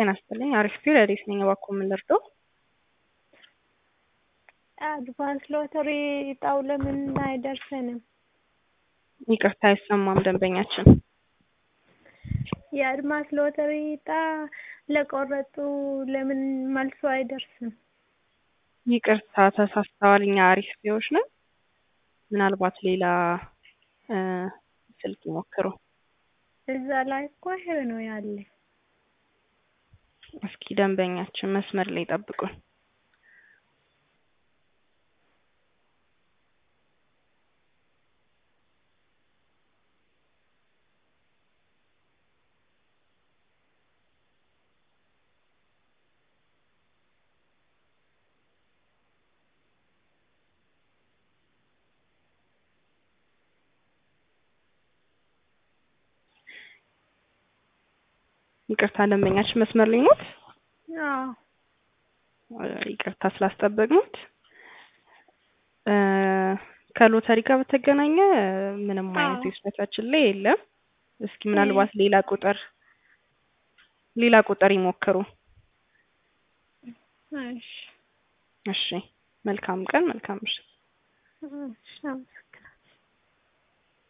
ጤና ይስጥልኝ አሪፍ ፒሪዮዲክ ነኝ እባክዎ ምን ልርዳዎ? አድቫንስ ሎተሪ እጣው ለምን አይደርሰንም? ይቅርታ አይሰማም ደንበኛችን የአድማስ ሎተሪ እጣ ለቆረጡ ለምን መልሱ አይደርስም? ይቅርታ ተሳስተዋል እኛ አሪፍ ፒዎች ነን ምናልባት ሌላ ስልክ ይሞክሩ እዛ ላይ እኮ ይሄ ነው ያለ እስኪ ደንበኛችን መስመር ላይ ይጠብቁን ይቅርታ ደንበኛችን መስመር ላይ ኖት? አዎ ይቅርታ ስላስጠበቅኖት ከሎተሪ ጋር በተገናኘ ምንም አይነት ዌብሳይታችን ላይ የለም። እስኪ ምናልባት ሌላ ቁጥር ሌላ ቁጥር ይሞክሩ። እሺ እሺ መልካም ቀን መልካም ምሽት። እሺ